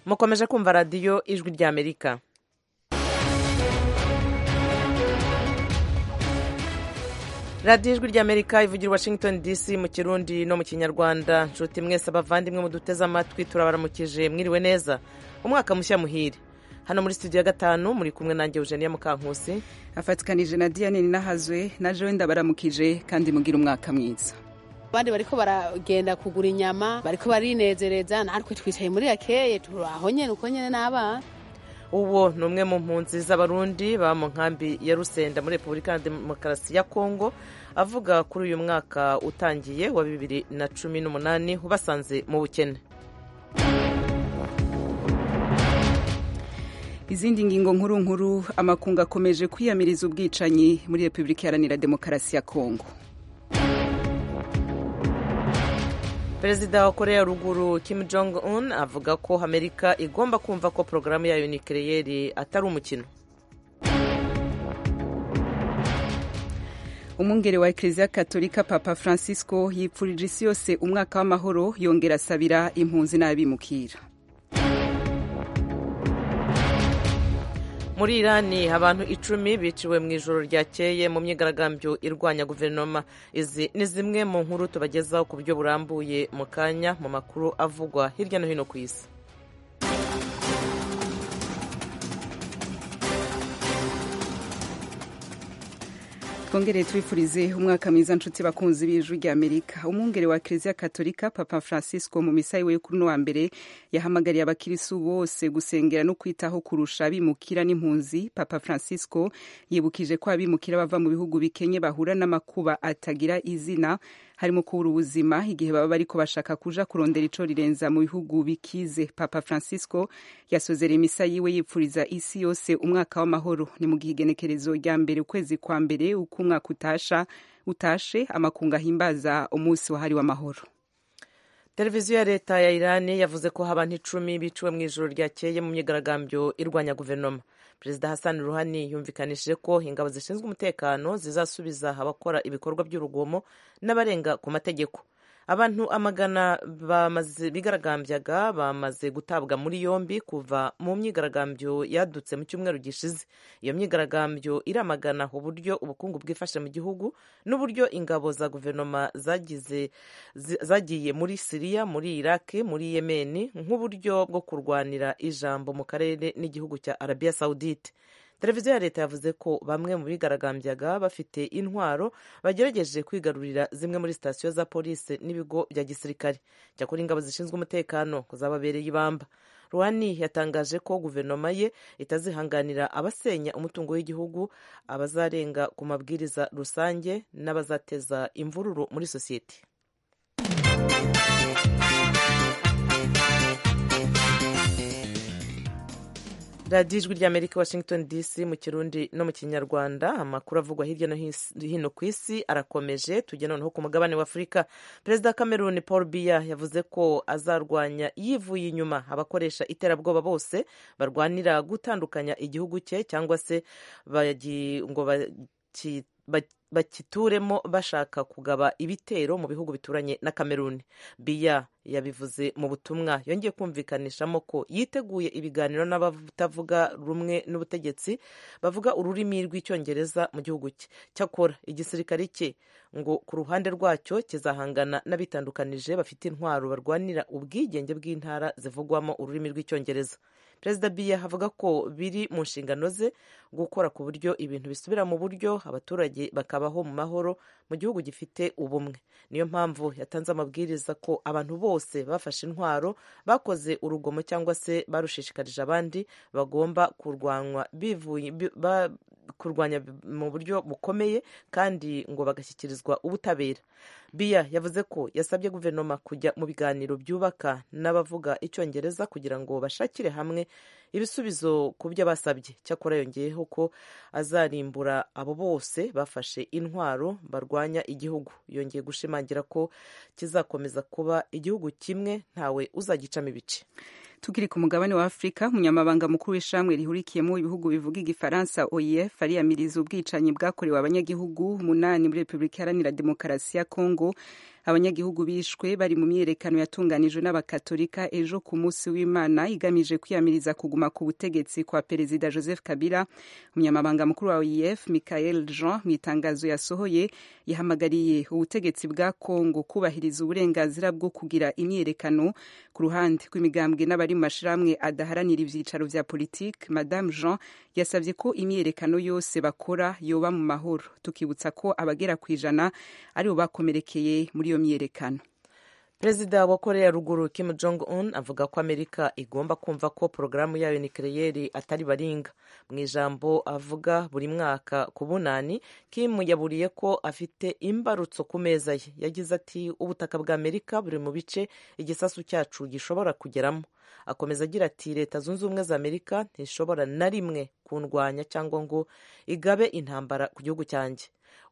mukomeje kumva radiyo ijwi ry'amerika radiyo ijwi ry'amerika ivugira washington dc mu kirundi no mu kinyarwanda nshuti mwese abavandimwe muduteze amatwi turabaramukije mwiriwe neza umwaka mushya muhire hano muri studio ya gatanu muri kumwe nanjye eugenia mukankusi afatikanije na diane ninahazwe na joe ndabaramukije kandi mugira umwaka mwiza abandi bariko baragenda kugura inyama bariko barinezereza natwe twicaye muri yakeye turaho nyene uko nyene n'abana uwo ni umwe mu mpunzi z'abarundi baba mu nkambi ya rusenda muri repubulika ya demokarasi ya kongo avuga kuri uyu mwaka utangiye wa bibiri na cumi n'umunani ubasanze mu bukene izindi ngingo nkuru nkuru amakungu akomeje kwiyamiriza ubwicanyi muri repubulika iharanira demokarasi ya kongo perezida wa korea ruguru kim jong un avuga ko amerika igomba kumva ko porogaramu yayo nikireyeri atari umukino umwungere wa ekereziya katolika papa francisco yipfurije isi yose umwaka w'amahoro yongera asabira impunzi n'abimukira muri irani abantu icumi biciwe mu ijoro ryakeye mu myigaragambyo irwanya guverinoma izi ni zimwe mu nkuru tubagezaho ku buryo burambuye mu kanya mu makuru avugwa hirya no hino ku isi twongereye twifurize umwaka mwiza nshuti bakunzi b'ijwi ry'amerika umwungere wa kiliziya katolika papa francisco mu misa yiwe kuri no wa mbere yahamagariye abakirisi bose gusengera no kwitaho kurusha abimukira n'impunzi papa francisco yibukije ko abimukira bava mu bihugu bikenye bahura n'amakuba atagira izina harimo kubura ubuzima igihe baba bariko bashaka kuja kurondera ico rirenza mu bihugu bikize papa francisco yasozera imisa yiwe yipfuriza isi yose umwaka w'amahoro ni mu gihegenekerezo rya mbere ukwezi kwa mbere uko umwaka utasha utashe amakungu ahimbaza umunsi wahariwe amahoro televiziyo ya leta ya irani yavuze ko abantu icumi biciwe mu ijoro ryakeye mu myigaragambyo irwanya guverinoma perezida hassan ruhani yumvikanishije ko ingabo zishinzwe umutekano zizasubiza abakora ibikorwa by'urugomo n'abarenga ku mategeko abantu amagana bigaragambyaga bamaze gutabwa muri yombi kuva mu myigaragambyo yadutse mu cyumweru gishize iyo myigaragambyo iramagana uburyo ubukungu bwifashe mu gihugu n'uburyo ingabo za guverinoma zagize zagiye muri siriya muri iraki muri yemeni nk'uburyo bwo kurwanira ijambo mu karere n'igihugu cya arabiya sawudite televiziyo ya leta yavuze ko bamwe mu bigaragambyaga bafite intwaro bagerageje kwigarurira zimwe muri sitasiyo za polisi n'ibigo bya gisirikare cyakora ingabo zishinzwe umutekano zababereye ibamba ruhani yatangaje ko guverinoma ye itazihanganira abasenya umutungo w'igihugu abazarenga ku mabwiriza rusange n'abazateza imvururu muri sosiyete radiyo ijwi ry'amerika washington dc mu kirundi no mu kinyarwanda amakuru avugwa hirya no hino ku isi arakomeje tujya noneho ku mugabane w'afurika perezida cameroon paul biya yavuze ko azarwanya yivuye inyuma abakoresha iterabwoba bose barwanira gutandukanya igihugu cye cyangwa se ngo bakituremo bashaka kugaba ibitero mu bihugu bituranye na cameroon biya yabivuze mu butumwa yongeye kumvikanishamo ko yiteguye ibiganiro n'abatavuga rumwe n'ubutegetsi bavuga ururimi rw'icyongereza mu gihugu cye cyakora igisirikare cye ngo ku ruhande rwacyo kizahangana n'abitandukanije bafite intwaro barwanira ubwigenge bw'intara zivugwamo ururimi rw'icyongereza perezida biya avuga ko biri mu nshingano ze gukora ku buryo ibintu bisubira mu buryo abaturage bakabaho mu mahoro mu gihugu gifite ubumwe niyo mpamvu yatanze amabwiriza ko abantu bose bafashe intwaro bakoze urugomo cyangwa se barushishikarije abandi bagomba kurwanywa bivuye kurwanya mu buryo bukomeye kandi ngo bagashyikirizwa ubutabera biya yavuze ko yasabye guverinoma kujya mu biganiro byubaka n'abavuga icyongereza kugira ngo bashakire hamwe ibisubizo ku byo basabye cyakora yongeyeho ko azarimbura abo bose bafashe intwaro barwanya igihugu yongeye gushimangira ko kizakomeza kuba igihugu kimwe ntawe uzagicamo ibice tukiri ku mugabane wa afurika umunyamabanga mukuru w'ishamwe rihurikiyemo ibihugu bivuga igifaransa oef ariyamiriza ubwicanyi bwakorewe abanyagihugu umunani muri repubulika iharanira demokarasi ya kongo abanyagihugu bishwe bari mu myiyerekano yatunganijwe n'abakatolika ejo ku munsi w'imana igamije kwiyamiriza kuguma ku butegetsi kwa perezida joseph kabila umunyamabanga mukuru wa oef michael jean mu itangazo yasohoye yahamagariye ubutegetsi bwa kongo kubahiriza uburenganzira bwo kugira imyiyerekano ku ruhande rw'imigambwe n'abari mu mashyirahamwe adaharanira ibyicaro bya politiki madame jean yasabye ko imyiyerekano yose bakora yoba mu mahoro tukibutsa ko abagera ku ijana aribo bakomerekeye muri iyo myiyerekano perezida wa korea ruguru kim jong un avuga ko amerika igomba kumva ko porogaramu yayo nikireyeri atari baringa mu ijambo avuga buri mwaka ku bunani kim yaburiye ko afite imbarutso ku meza ye yagize ati ubutaka bwa amerika buri mu bice igisasu cyacu gishobora kugeramo akomeza agira ati leta zunze ubumwe za amerika ntishobora na rimwe kundwanya cyangwa ngo igabe intambara ku gihugu cyanjye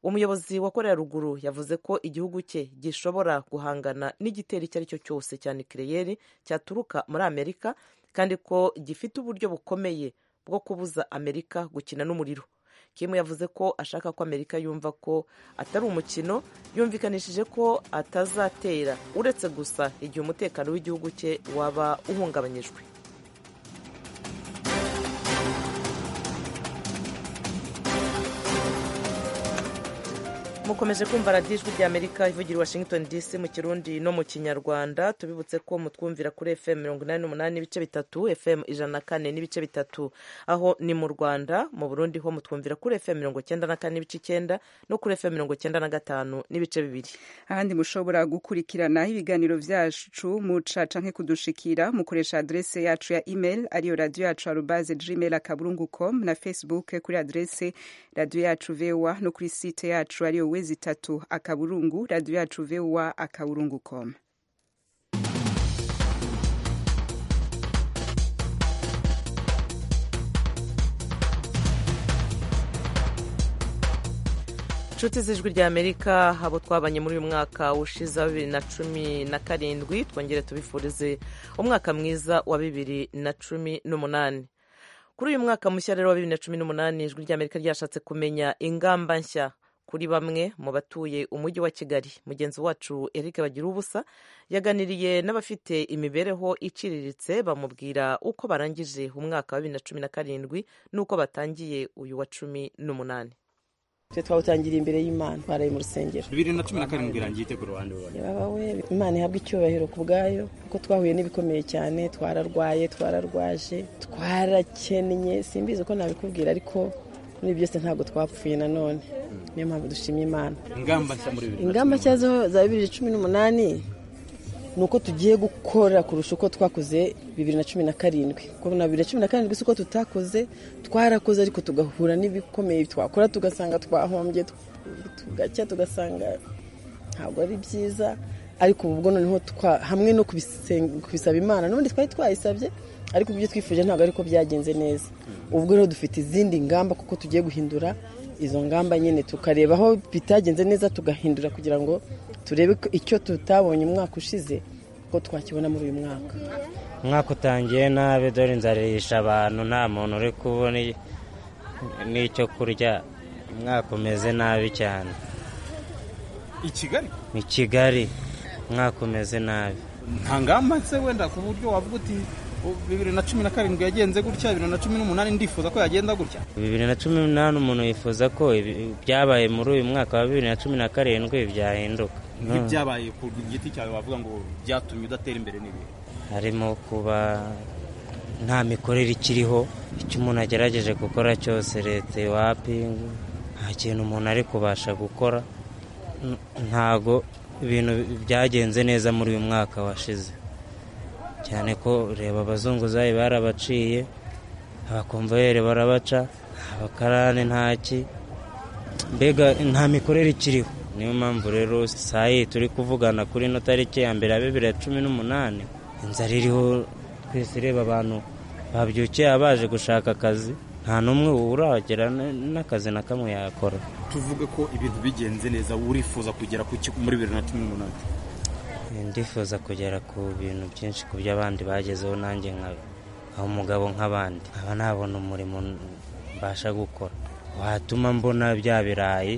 umuyobozi wa korea ruguru yavuze ko igihugu cye gishobora guhangana n'igitero icyo ari cyo cyose cya nikireyeri cyaturuka muri amerika kandi ko gifite uburyo bukomeye bwo kubuza amerika gukina n'umuriro Kim yavuze ko ashaka ko Amerika yumva ko atari umukino yumvikanishije ko atazatera uretse gusa igihe umutekano w'igihugu cye waba uhungabanyijwe mukomeje kumva radiyo ijwi ry'amerika ivugira i washington dc mu kirundi no mu kinyarwanda tubibutse ko mutwumvira kuri fm mirongo inani n'umunani n'ibice bitatu fm ijana na kane n'ibice bitatu aho ni mu rwanda mu burundi ho mutwumvira kuri fm mirongo icyenda na kane n'ibice icyenda no kuri fm mirongo icyenda na gatanu n'ibice bibiri ahandi mushobora gukurikirana ibiganiro byacu mucaca nke kudushikira mukoresha adrese yacu ya email ariyo radiyo yacu arubaze gmail akaburungu com na facebook kuri adrese radiyo yacu voa no kuri site yacu ariyo wezi itatu akaburungu radiyo yacu voa akaburungu com inshuti z'ijwi rya amerika abo twabanye muri uyu mwaka ushize wa bibiri na cumi na karindwi twongere tubifurize umwaka mwiza wa bibiri na cumi n'umunani kuri uyu mwaka mushya rero wa bibiri na cumi n'umunani ijwi rya amerika ryashatse kumenya ingamba nshya kuri bamwe mu batuye umujyi wa kigali mugenzi wacu eric bagira ubusa yaganiriye n'abafite imibereho iciriritse bamubwira uko barangije umwaka wa bibiri na cumi na karindwi n'uko batangiye uyu wa cumi n'umunani twe twawutangiriye imbere y'imana twaraye mu rusengero bibiri na cumi na karindwi irangiye ite ku ruhande rwawe baba we imana ihabwa icyubahiro ku bwayo kuko twahuye n'ibikomeye cyane twararwaye twararwaje twarakennye simbizi uko nabikubwira ariko muri byose ntabwo twapfuye nanone niyo mpamvu dushimye imana ingamba nshya za bibiri na cumi n'umunani ni uko tugiye gukora kurusha uko twakoze bibiri na cumi na karindwi kuko na bibiri na cumi na karindwi si uko tutakoze twarakoze ariko tugahura n'ibikomeye twakora tugasanga twahombye tugacya tugasanga ntabwo ari byiza ariko ubwo noneho hamwe no kubisaba imana n'ubundi twari twayisabye ariko ibyo twifuje ntabwo ariko byagenze neza ubwo rero dufite izindi ngamba kuko tugiye guhindura izo ngamba nyine tukareba aho bitagenze neza tugahindura kugira ngo turebe icyo tutabonye umwaka ushize ko twakibona muri uyu mwaka umwaka utangiye nabi dore inzara yisha abantu nta muntu uri kubona n'icyo kurya umwaka umeze nabi cyane i kigali ni kigali umwaka umeze nabi nta ngamba se wenda ku buryo wavuga uti bibiri na cumi na karindwi yagenze gutya bibiri na cumi n'umunani ndifuza ko yagenda gutya bibiri na cumi n'umunani umuntu yifuza ko byabaye muri uyu mwaka wa bibiri na cumi na karindwi byahinduka nk'ibyabaye ku giti cyawe wavuga ngo byatumye udatera imbere n'ibihe harimo kuba nta mikorere ikiriho icyo umuntu agerageje gukora cyose leta iwapinga nta kintu umuntu ari kubasha gukora ntago ibintu byagenze neza muri uyu mwaka washize cyane ko reba abazunguzayi barabaciye abakomvayeri barabaca abakarani ntaki mbega nta mikorere ikiriho niyo mpamvu rero saa y'i turi kuvugana kuri ino tariki ya mbere ya bibiri na cumi n'umunani inzara iriho twese ireba abantu babyukiye abaje gushaka akazi nta n'umwe uragera n'akazi na kamwe yakora tuvuge ko ibintu bigenze neza urifuza kugera muri bibiri na cumi n'umunani ndifuza kugera ku bintu byinshi ku byo abandi bagezeho nanjye nka umugabo nk'abandi nkaba nabona umurimo mbasha gukora watuma mbona bya birayi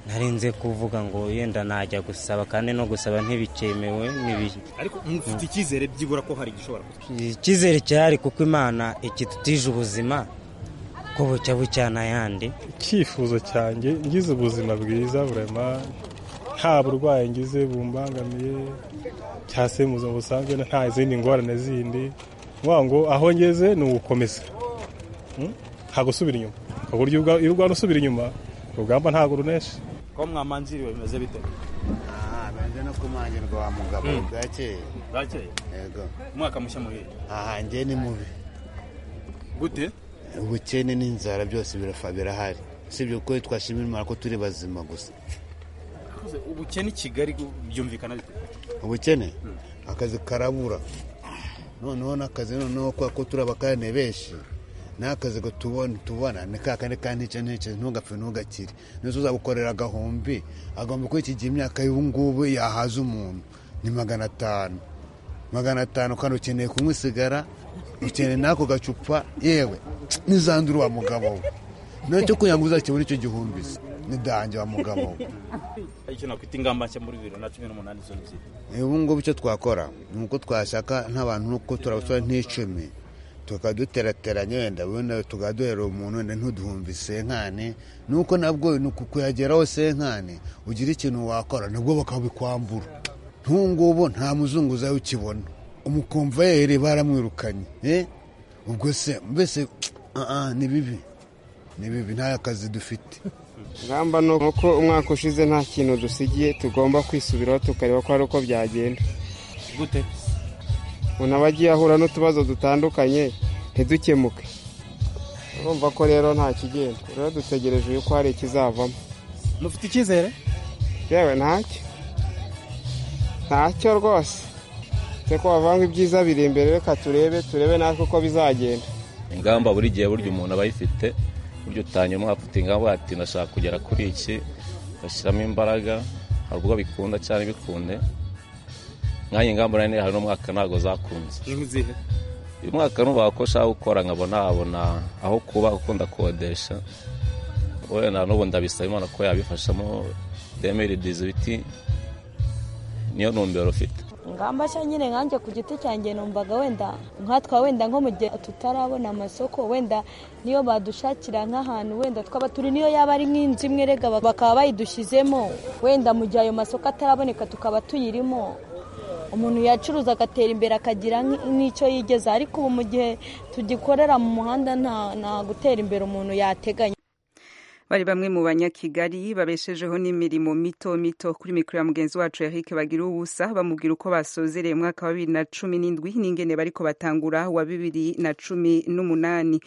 narenze kuvuga ngo wenda najya gusaba kandi no gusaba ntibikemewe n'ibihe ariko mufite icyizere byibura ko hari igishobora kuba icyizere cyahari kuko imana ikitutije ubuzima ko bucya bucyana ayandi icyifuzo cyanjye ngize ubuzima bwiza burema nta burwayi ngize bumbangamiye cyangwa se mu buzima busanzwe nta izindi ngorane zindi ni ukuvuga ngo aho ngeze ni ugukomeza Mm? nta gusubira inyuma ku buryo ubwa- iyo urwana usubira inyuma urugamba ntabwo runesha kuba mwamanziriwe bimeze bite Ah, benze no kumanyirwa wa mugabo bwakeye bwakeye yego umwaka mushya muhire aha njye ni mubi gute ubukene n'inzara byose birafa birahari sibyo ko twashimira imana ko turi bazima gusa Yakoze ubukene i kigali gu- byumvikana bite ubukene akazi karabura noneho n'akazi noneho kubera ko turi abakarane benshi n'akazi ngo tubone tubona ni ka kandi ka ntice ntice ntugapfe ntugakire nizo uzabukorera agahumbi agomba kwikigira imyaka y'ubu ngubu yahaza umuntu ni magana atanu magana atanu kandi ukeneye kunywa isigara ukeneye n'ako gacupa yewe n'izandura wa mugabo we nacyo kugira ngo uzakibone icyo gihumbi se nidange wa mugabo we icyo nakwita ingamba nshya muri bibiri na cumi n'umunani zo ni zite ubu ngubu icyo twakora ni uko twashaka nk'abantu uko turabasora nk'icumi tukaba duterateranya wenda wenda tukaba duhera umuntu wenda ntuduhumbi senkani nuko nabwo ni uku kuyageraho senkani ugira ikintu wakora nabwo bakabikwambura nk'ubu ngubu nta muzungu uzayo ukibona umukumva yere baramwirukanye eh? ubwo se mbese ah, ah, ni bibi ni bibi nta kazi dufite ngamba ni uko umwaka ushize nta kintu dusigiye tugomba kwisubiraho tukareba ko hari uko byagenda gute umuntu aba agiye ahura n'utubazo dutandukanye ntidukemuke urumva ko rero nta kigenda rero dutegereje yuko hari ikizavamo mufite icyizere yewe ntacyo ntacyo rwose uretse ko wavanga ibyiza biri imbere reka turebe turebe natwe uko bizagenda ingamba buri gihe burya umuntu aba ayifite burya utanyuma afite ingamba ati ndashaka kugera kuri iki bashyiramo imbaraga hari ubwo bikunda cyane bikunde nk'aya ingamba nani hari n'umwaka ntabwo zakunze ni zihe uyu mwaka nubaha ko ushaka gukora nkabona habona aho kuba kuko ndakodesha wenda n'ubu ndabisaba imana ko yabifashamo demeri dizibiti niyo ntumbero ufite ingamba nshya nyine nkanjye ku giti cyanjye numvaga wenda nkatwa wenda nko mu gihe tutarabona amasoko wenda niyo badushakira nk'ahantu wenda twaba turi niyo yaba ari nk'inzu imwe rega bak- bakaba bayidushyizemo wenda mu gihe ayo masoko ataraboneka tukaba tuyirimo umuntu yacuruza agatera imbere akagira nk- n'icyo yigeza ariko ubu mu gihe tugikorera mu muhanda nta nta gutera imbere umuntu yateganya bari bamwe mu banyakigali babeshejeho n'imirimo mito mito kuri mikoro ya mugenzi wacu Eric bagira ubusa bamubwira uko basozereye umwaka wa bibiri na cumi n'indwi n'ingene bariko batangura wa bibiri na cumi n'umunani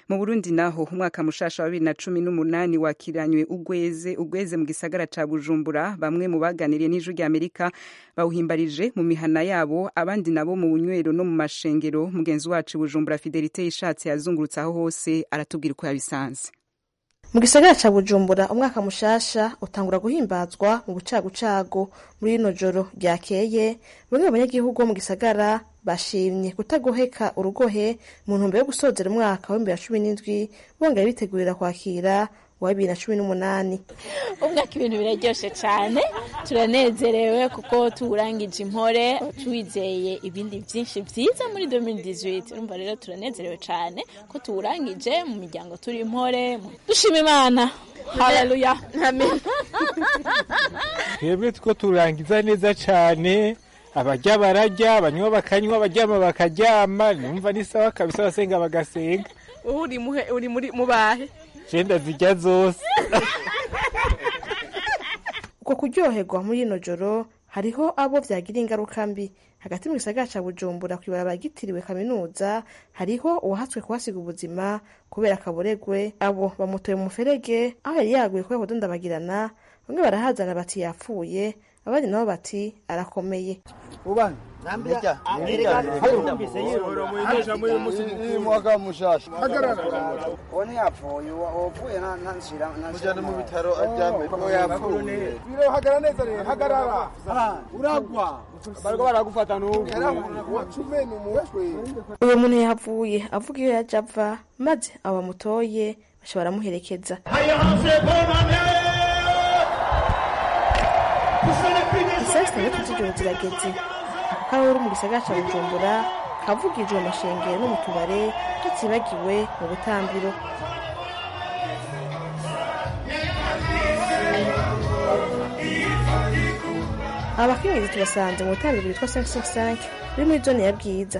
mu burundi naho umwaka mushasha wa bibiri na cumi n'umunani wakiranywe ugweze ugweze mu gisagara ca bujumbura bamwe mu baganiriye n'ijwi rya amerika bawuhimbarije mu mihana yabo abandi nabo mu bunywero no mu mashengero mugenzi wacu i bujumbura fidelite yishatse yazungurutse aho hose aratubwira uko yabisanze mu gisagara ca bujumbura umwaka mushasha utangura guhimbazwa mu bucagucagu muri rino joro ryakeye bamwe mu banyagihugu bo mu gisagara bashimye kutagoheka urugohe mu ntumbero yo gusozera umwaka w'ibihumbi bibiri na cumi n'indwi bongera bitegurira kwakira uwa bibiri na cumi n'umunani umwaka ibintu biraryoshe cyane turanezerewe kuko tuwurangije impore tuwizeye ibindi byinshi byiza muri 2018 urumva rero turanezerewe cyane ko tuwurangije mu miryango turi impore dushima imana haleluya twebwe two turangiza neza cyane abajya barajya abanywa bakanywa abaryama bakaryama numva ni sawa kabisa abasenga bagasenga uri muhe uri muri mubahe jenda zijya zose uko kuryoherwa muri rino joro hariho abo byagira ingaruka mbi hagati mu gisagara ca bujumbura ku ibarabara ryitiriwe kaminuza hariho uwahatswe kuhasiga ubuzima kubera akaboregwe abo bamutoye mu muferege aho yari yaguye kubera kudondabagirana bamwe barahazana bati yapfuye abandi nabo bati arakomeye uwo muntu yahavuye avuga iyo yajya ava maze abo bamutoye bashobora baramuherekeza zitandatu z'igihugu zirageze ako karere mu gisagara cya bujumbura kavugije mu mashengero no mu tubare hatibagiwe mu butambiro abakenyezi tubasanze mu butambiro bwitwa 565 buri muri zone ya bwiza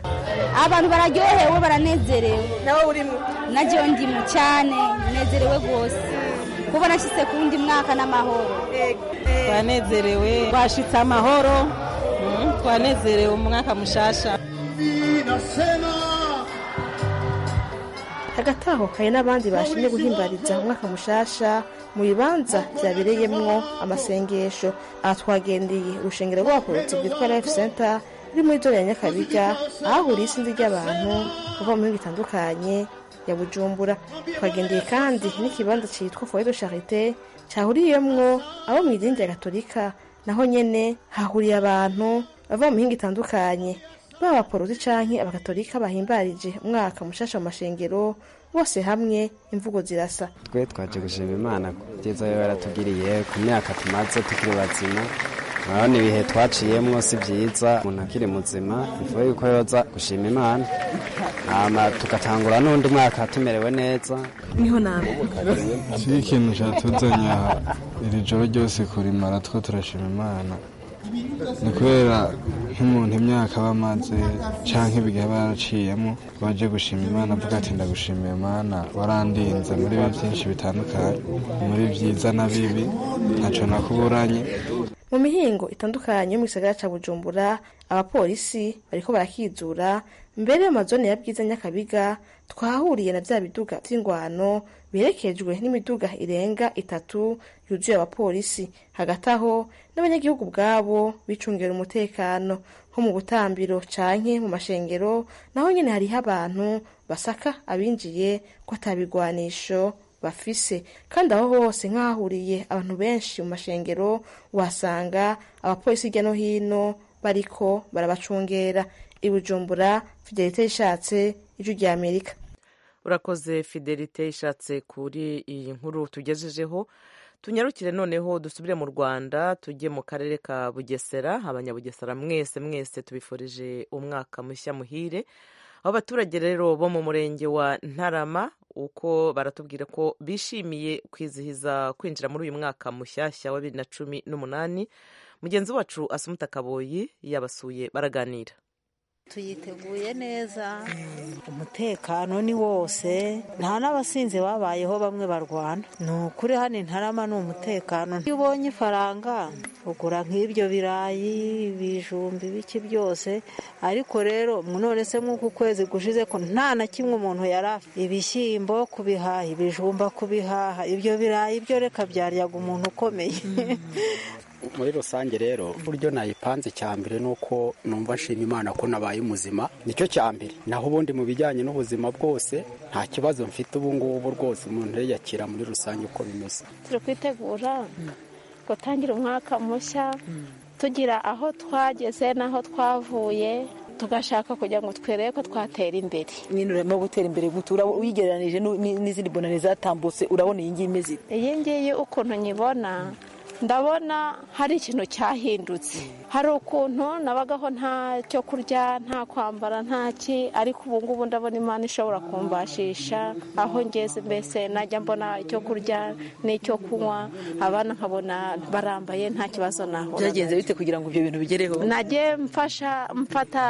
abantu bararyohewe baranezerewe nawe urimo najyo ndimo cyane nezerewe rwose kuba nashyitse ku wundi mwaka n'amahoro twanezerewe twashitse amahoro mm, twanezerewe umwaka mushasha hagati aho hari n'abandi bashimye guhimbariza umwaka mushasha mu bibanza byabereyemwo amasengesho aha twagendeye urushengero rw'abakorotsi rwitwa life center ruri muri zone ya nyakabiga ahahuriye isinzi ry'abantu bava mu bihugu bitandukanye ya bujumbura twagendeye kandi n'ikibanza cyitwa foyer de charite cyahuriyemwo abo mu idini rya gatolika naho nyene hahuriye abantu bava mu mihinga itandukanye baba abaporozi canke abakatolika bahimbarije umwaka mushasha mu mashengero bose hamwe imvugo zirasa twe twaje gushima imana kubyiza yo yaratugiriye ku myaka tumaze tukiri bazima urabona ibihe twaciyemo si byiza umuntu akiri muzima bivuga yuko yoza gushima imana hama tugatangura n'undi mwaka tumerewe neza niho nawe si ikintu cyatuzanye aha iri joro ryose kurimara two turashima imana ni kubera nk'umuntu imyaka aba amaze cyangwa ibihe aba yaraciyemo baje gushima imana avuga ati ndagushimiye imana warandinze muri bibi byinshi bitandukanye muri byiza na bibi ntacyo nakuburanye mu mihingo itandukanye yo mu gisagara cya bujumbura abapolisi bariko barakizura mbere mu mazone ya bwiza nyakabiga twahahuriye na bya biduga by'ingwano biherekejwe n'imiduga irenga itatu yuzuye abapolisi hagati aho n'abanyagihugu ubwabo bicungira umutekano nko mu butambiro canke mu mashengero naho nyine hariho abantu basaka abinjiye ko atabigwanisho bafise kandi aho hose nk'ahahuriye abantu benshi mu mashengero uhasanga abapolisi hirya no hino bariko barabacungera i bujumbura fidelite ishatse ijwi rya amerika urakoze fidelite ishatse kuri iyi nkuru tugejejeho tunyarukire noneho dusubire mu rwanda tujye mu karere ka bugesera abanyabugesera mwese mwese tubifurije umwaka mushya muhire aho abaturage rero bo mu murenge wa ntarama uko baratubwira ko bishimiye kwizihiza kwinjira muri uyu mwaka mushyashya wa bibiri na cumi n'umunani mugenzi wacu asumuta kaboyi yabasuye baraganira tuyiteguye neza umutekano ni wose nta n'abasinzi babayeho bamwe barwana ni ukuri hano intarama ni umutekano iyo ubonye ifaranga ugura nk'ibyo birayi ibijumbi biki byose ariko rero none se nk'uku kwezi gushize ko nta na kimwe umuntu yari afite ibishyimbo kubihaha ibijumba kubihaha ibyo birayi byo reka byaryaga umuntu ukomeye muri rusange rero uburyo nayipanze cya mbere ni uko numva nshima imana ko nabaye umuzima nicyo cya mbere naho ubundi mu bijyanye n'ubuzima bwose nta kibazo mfite ubu ngubu rwose umuntu yiyakira muri rusange uko bimeze turi kwitegura gutangira umwaka mushya tugira aho twageze n'aho twavuye tugashaka kugira ngo twere ko twatera imbere nyine urimo gutera imbere gutura uyigereranije n'izindi bonane zatambutse urabona iyi ngiyi imeze iyi ngiyi ukuntu nyibona ndabona hari ikintu cyahindutse hari ukuntu nabagaho nta cyo kurya nta kwambara nta ki ariko ubu ngubu ndabona imana ishobora kumbashisha aho ngeze mbese najya mbona icyo kurya n'icyo kunywa abana nkabona barambaye nta kibazo naho byagenze bite kugira ngo ibyo bintu bigereho najye mfasha mfata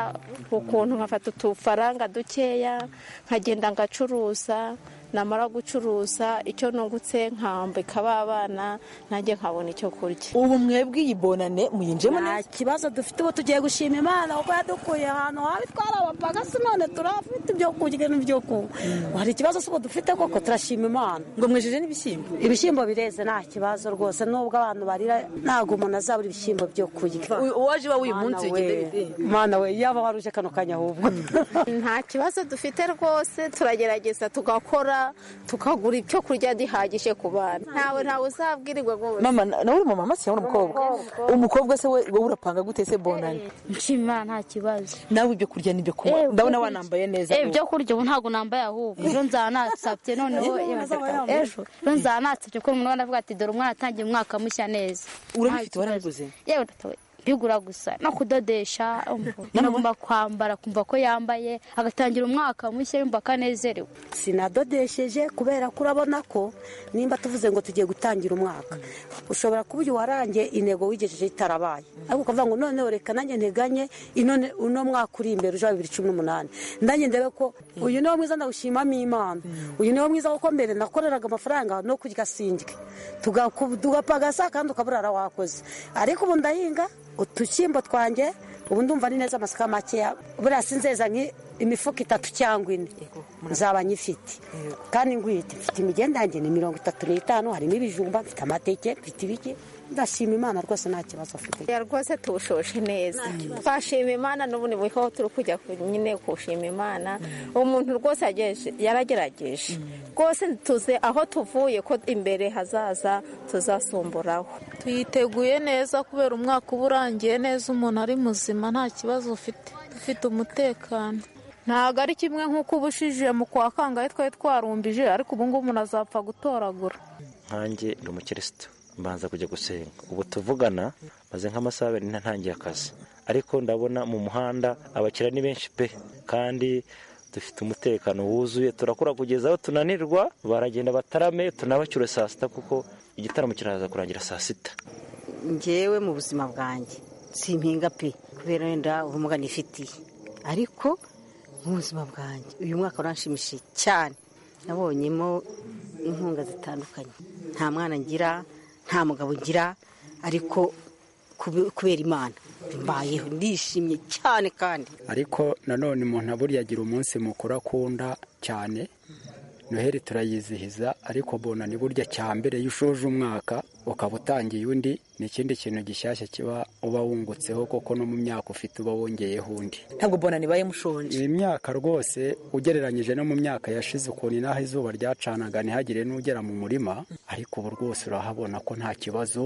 ukuntu nkafata utufaranga dukeya nkagenda ngacuruza namara gucuruza icyo nungutse nkambika ba bana nanjye nkabona icyo kurya ubu mwebwe iyi bonane muyinjemo neza nta kibazo dufite ubu tugiye gushima imana kuko yadukuye ahantu habi twarabapfaga si none turafite ibyo kurya n'ibyo kunywa hari ikibazo si ubu dufite koko turashima imana ngo mwejeje n'ibishyimbo ibishyimbo bireze nta kibazo rwose nubwo abantu barira ntabwo umuntu azabura ibishyimbo byo kurya uwaje iwawe uyu munsi bigenda bite mwana we yaba wari uje kano kanya ahubwo nta kibazo dufite rwose turagerageza tugakora tukagura ibyo kurya gihagije ku bana ntawe ntawe uzabwirirwa ngo mama nawe uri mama cyangwa umukobwa umukobwa se we wowe urapanga gute se bonani nshima nta kibazo nawe ibyo kurya n'ibyo kunywa ndabona wanambaye neza eh ibyo kurya ubu ntabwo nambaye ahubwo ejo nzaba nasabye noneho ejo ejo nzaba nasabye ko umuntu avuga ati dore umwana atangiye umwaka mushya neza urabifite warabiguze yewe bigura gusa no kudodesha umva. agomba kwambara kumva ko yambaye agatangira umwaka mushya yumva akanezerewe sinadodesheje kubera ko urabona ko nimba tuvuze ngo tugiye gutangira umwaka ushobora kuba uyu warangiye intego wigejeje itarabaye ariko ukavuga ngo noneho reka nanjye nteganye inone- uno mwaka uri imbere uje wa bibiri cumi n'umunani nanjye ndebe ko uyu niwo mwiza ndawushimamo imana uyu niwo mwiza kuko mbere nakoreraga amafaranga no kurya sindwe tugaku- tugapagasa kandi ukaburara wakoze ariko ubu ndahinga utushyimbo twanjye ubu ndumva ni neza amasaka makeya buriya sinzeza nki- imifuka itatu cyangwa ine nzaba nyifite kandi ngwite mfite imigenda yanjye ni mirongo itatu n'itanu harimo ibijumba mfite amateke mfite ibiki ndashima imana rwose nta kibazo afite ya rwose tuwushoshe neza twashima imana n'ubundi buriho turi kujya ku- nyine kushima imana umuntu rwose yagejeje- yaragerageje rwose tuze aho tuvuye ko imbere hazaza tuzasumburaho tuyiteguye neza kubera umwaka uba urangiye neza umuntu ari muzima nta kibazo ufite dufite umutekano ntabwo ari kimwe nk'uko ubushijiye mu kwa kangahe twari twarumbije ariko ubu ngubu umuntu azapfa gutoragura nkanjye ndi umukirisitu mbanza kujya gusenga ubu tuvugana maze nk'amasaha abiri ntangiye akazi ariko ndabona mu muhanda abakiriya ni benshi pe kandi dufite umutekano wuzuye turakora kugeza aho tunanirwa baragenda batarame tunabacyure saa sita kuko igitaramo kiraza kurangira saa sita ngewe mu buzima bwanjye simpinga pe kubera wenda ubumuga nifitiye ariko mu buzima bwanjye uyu mwaka uranshimishije cyane nabonyemo inkunga zitandukanye nta mwana ngira nta mugabo ngira ariko kube- kubera imana mbayeho ndishimye cyane kandi ariko nanone umuntu burya agira umunsi mukuru akunda cyane noheli turayizihiza ariko bona ni burya cya mbere iyo ushoje umwaka ukaba utangiye undi ni ikindi kintu gishyashya kiba uba wungutseho kuko no mu myaka ufite uba wongeyeho undi ntabwo bona nibaye mushonje iyi myaka rwose ugereranyije no mu myaka yashize ukuntu inaha izuba ryacanaga ntihagire n'ugera mu murima ariko ubu rwose urahabona ko nta kibazo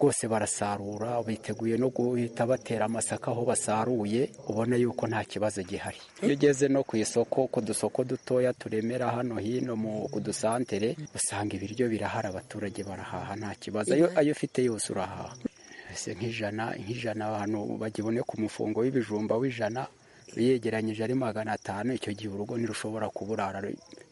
rwose barasarura biteguye no guhita batera amasaka aho basaruye ubona yuko nta kibazo gihari iyo ugeze no ku isoko ku dusoko dutoya turemera hano hino mu ku dusantere usanga ibiryo birahari abaturage barahaha nta kibazo ayo ayo ufite yose urahaha ese nk'ijana nk'ijana abantu bagibone ku mufungo w'ibijumba w'ijana uyegeranyije ari magana atanu icyo gihe urugo ntirushobora kuburara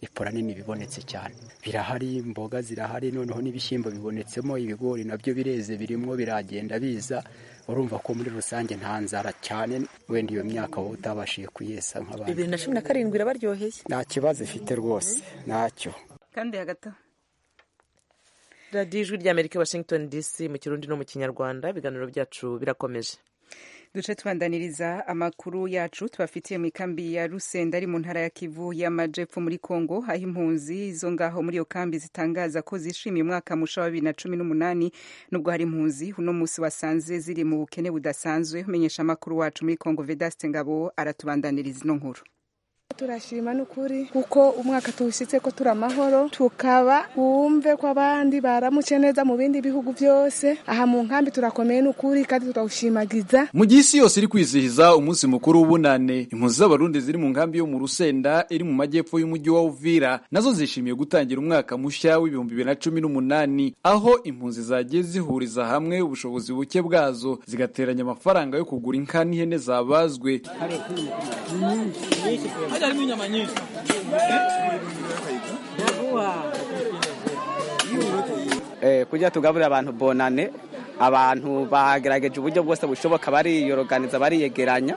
ipora nini bibonetse cyane birahari imboga zirahari noneho n'ibishyimbo bibonetsemo ibigori nabyo bireze birimo biragenda biza urumva ko muri rusange nta nzara cyane wenda iyo myaka wowe utabashije kuyesa nk'abandi bibiri na cumi na karindwi irabaryoheye nta kibazo ifite rwose ntacyo kandi hagati aho radiyo ijwi rya amerika i washington dc mu kirundi no mu kinyarwanda ibiganiro byacu birakomeje duce tubandaniriza amakuru yacu tubafitiye mu ikambi ya rusenda ari mu ntara ya kivu y'amajepfo muri kongo aho impunzi zo ngaho muri iyo kambi zitangaza ko zishimiye umwaka musha wa bibiri na cumi n'umunani nubwo hari impunzi uno munsi wasanze ziri mu bukene budasanzwe umenyesha amakuru wacu muri kongo vedaste ngabo aratubandaniriza ino nkuru turashima n'ukuri kuko umwaka tuwushyitse ko turi amahoro tukaba bumve ko abandi baramutse neza mu bindi bihugu byose aha mu nkambi turakomeye n'ukuri kandi turawushimagiza mu gihe isi yose iri kwizihiza umunsi mukuru w'ubunane impunzi z'abarundi ziri mu nkambi yo mu rusenda iri mu majyepfo y'umujyi wa uvira nazo zishimiye gutangira umwaka mushya w'ibihumbi bibiri na cumi n'umunani aho impunzi zagiye zihuriza hamwe ubushobozi buke bwazo zigateranya amafaranga yo kugura inka n'ihene zabazwe harimo inyama nyinshi eh, kugira tugaburire abantu bonane abantu bagerageje uburyo bwose bushoboka bariyoroganiza bariyegeranya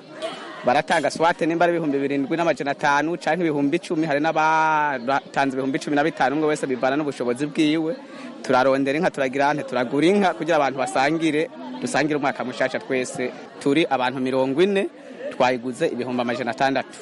baratanga swate nimba ari ibihumbi birindwi n'amajana atanu canke ibihumbi icumi hari n'abatanze ibihumbi cumi na bitanu umwe wese bivana n'ubushobozi bwiwe turarondera inka turagira nte turagura inka kugira abantu basangire dusangire umwaka mushasha twese turi abantu mirongo ine twayiguze ibihumbi amajana atandatu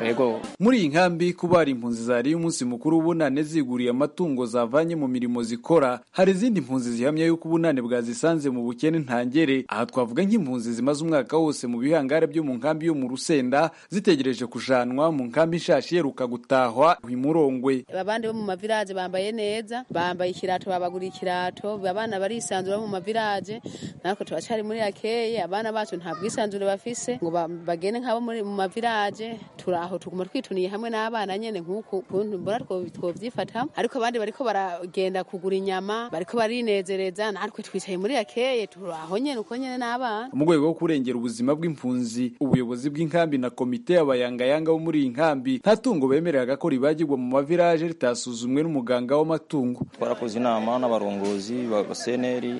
yego muri iyi nkambi kuba hari impunzi zariye umunsi mukuru w'ubunane ziguriye amatungo zavanye mu mirimo zikora hari izindi mpunzi zihamya yuko ubunane bwazisanze mu bukene ntangere aha twavuga nk'impunzi zimaze umwaka wose mu bihangare byo mu nkambi yo mu rusenda zitegereje kujanwa mu nkambi ishashi iheruka gutahwa imurongwe abandi bo mu maviraje bambaye neza bambaye ikirato babaguriye ikirato abana barisanzura bo mu maviraje natwe turacyari muri yakeyi abana bacu nta bwisanzure bafise ngo ba- bagende nk'abo muri- mu mavilaje turi aho tuguma twituniye hamwe n'abana nyine nk'uku kuntu mbona two- twobyifata ariko abandi bariko baragenda kugura inyama bariko barinezereza natwe twicaye muri yakeye turi aho nyine uko nyine n'abana mu rwego rwo kurengera ubuzima bw'impunzi ubuyobozi bw'inkambi na komite y'abayangayanga bo muri iyi nkambi nta tungo bemereraga ko ribagirwa mu mavilaje ritasuzumwe n'umuganga w'amatungo twarakoze inama n'abarongozi ba ba cnr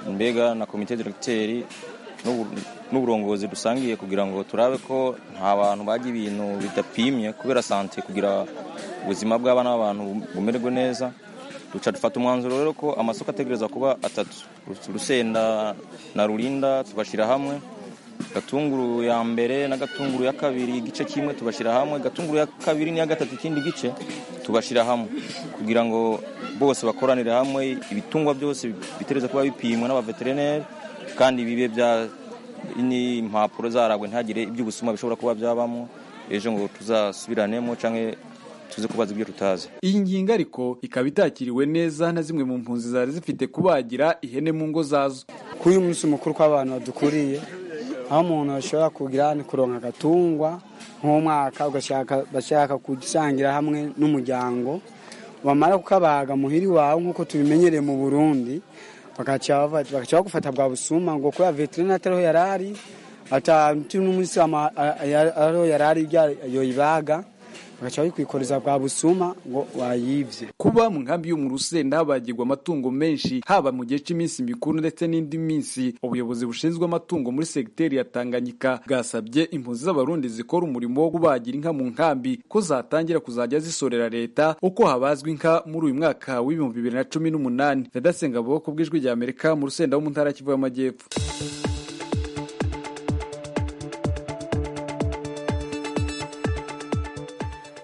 mbega na komite direkiteri n'ubu- n'uburongozi dusangiye kugira ngo turabe ko nta bantu bajya ibintu bidapimye kubera sante kugira ubuzima bw'abana b'abantu bumererwe neza duca dufata umwanzuro rero ko amasoko ategereza kuba atatu urusenda na rurinda tugashyira hamwe gatunguru ya mbere na gatunguru ya kabiri igice kimwe tubashyira hamwe gatunguru ya kabiri n'iya gatatu ikindi gice tubashyira hamwe kugira ngo bose bakoranire hamwe ibitungwa byose bitereza kuba bipimwa n'abaveterineri kandi bibe bya n'impapuro zaragwe ntagire iby'ubusuma bishobora kuba byabamo ejo ngo tuzasubiranemo cyangwa tuze kubaza ibyo tutazi iyi ngingo ariko ikaba itakiriwe neza na zimwe mu mpunzi zari zifite kubagira ihene mu ngo zazo kuri uyu munsi mukuru kw'abantu badukuriye aho umuntu ashobora kugira ni kuronka agatungwa nk'umwaka ugashaka bashaka gusangira hamwe n'umuryango bamara kukabaga muhiri wawe nk'uko tubimenyereye mu burundi bagaca bava- bagaca bagufata bwa busuma ngo kubera veterineri atariho yari ari atatu n'umunsi ama- a- a- ariho yari ari ibyo yoyibaga bagaca babikwikoreza bwa busuma ngo wayibye kuba mu nkambi yo mu rusenda habagirwa amatungo menshi haba mu gihe cy'iminsi mikuru ndetse n'indi minsi ubuyobozi bushinzwe amatungo muri segiteri ya tanganyika bwasabye impunzi z'abarundi zikora umurimo wo kubagira inka mu nkambi ko zatangira kuzajya zisorera leta uko habazwa inka muri uyu mwaka w'ibihumbi bibiri na cumi n'umunani vedasenga bwoko bw'ijwi rya amerika mu rusenda wo mu ntara ya kivu y'amajyepfo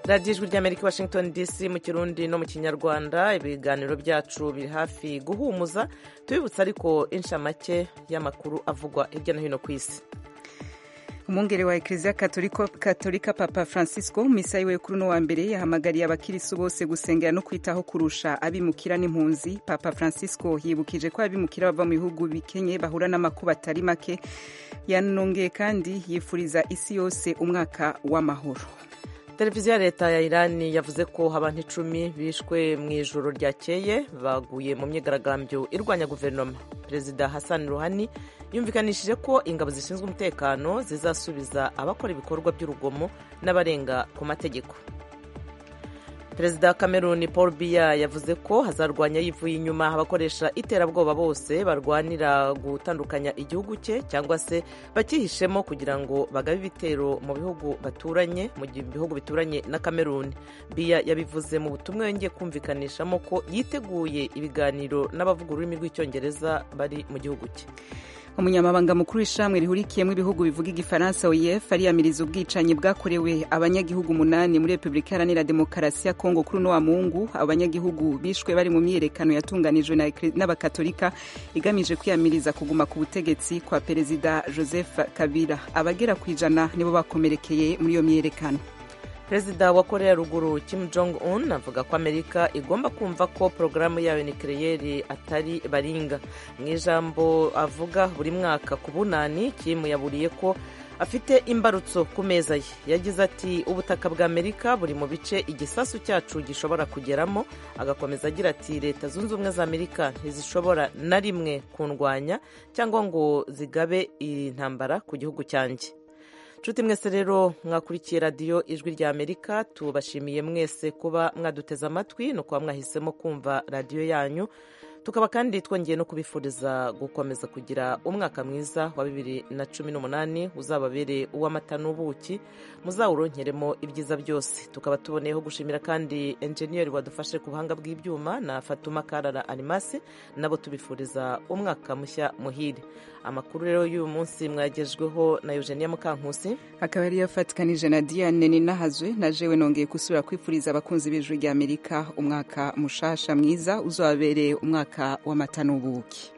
radiyo ijwi ry'amerika i washington dc mu kirundi no mu kinyarwanda ibiganiro byacu biri hafi guhumuza tubibutsa ariko inshamake y'amakuru avugwa hirya no hino ku isi umwungere wa eklezia Katolika- katolika papa francisco mu misa yiwe kuri uno wa mbere yahamagariye abakirisitu bose gusengera no kwitaho kurusha abimukira n'impunzi papa francisco yibukije ko abimukira bava mu bihugu bikenye bahura n'amakuba atari make yanongeye kandi yifuriza isi yose umwaka w'amahoro televiziyo ya leta ya irani yavuze ko abantu icumi bishwe mu ijoro ryakeye baguye mu myigaragambyo irwanya guverinoma perezida hassan ruhani yumvikanishije ko ingabo zishinzwe umutekano zizasubiza abakora ibikorwa by'urugomo n'abarenga ku mategeko perezida wa cameroon paul biya yavuze ko hazarwanya yivuye inyuma abakoresha iterabwoba bose barwanira gutandukanya igihugu cye cyangwa se bakihishemo kugira ngo bagabe ibitero mu bihugu baturanye mu gihe bihugu bituranye na cameroon biya yabivuze mu butumwa yongeye kumvikanishamo ko yiteguye ibiganiro n'abavuga ururimi rw'icyongereza bari mu gihugu cye umunyamabanga mukuru w'ishamwe rihurikiyemo ibihugu bivuga igifaransa oef ariyamiriza ubwicanyi bwakorewe abanyagihugu umunani muri repubulika iharanira demokarasi ya kongo kuri uno wa mungu abanyagihugu bishwe bari mu myiyerekano yatunganijwe na ekre- n'abakatolika igamije kwiyamiriza kuguma ku butegetsi kwa perezida joseph kabila abagera ku ijana nibo bakomerekeye muri iyo myiyerekano perezida wa korea ya ruguru kim jong un avuga ko amerika igomba kumva ko porogaramu yayo nikireyeri atari baringa mu ijambo avuga buri mwaka ku bunani kim yaburiye ko afite imbarutso ku meza ye yagize ati ubutaka bwa amerika buri mu bice igisasu cyacu gishobora kugeramo agakomeza agira ati leta zunze ubumwe za amerika ntizishobora na rimwe kundwanya cyangwa ngo zigabe intambara ku gihugu cyanjye nshuti mwese rero mwakurikiye radiyo ijwi rya amerika tubashimiye mwese kuba mwaduteze amatwi no kuba mwahisemo kumva radiyo yanyu tukaba kandi twongeye no kubifuriza gukomeza kugira umwaka mwiza wa bibiri na cumi n'umunani uzababere uw'amata n'ubuki muzawuronkeremo ibyiza byose tukaba tuboneyeho gushimira kandi enjeniyeri wadufashe ku buhanga bw'ibyuma na fatuma karara arimasi nabo tubifuriza umwaka mushya muhire amakuru rero y'uyu munsi mwagejweho na eugenia mukankusi akaba yari yafatikanije na diane ninahazwe na jewe nongeye gusubira kwifuriza abakunzi b'ijwi ry'amerika umwaka mushasha mwiza uzabereye umwaka w'amata n'ubuki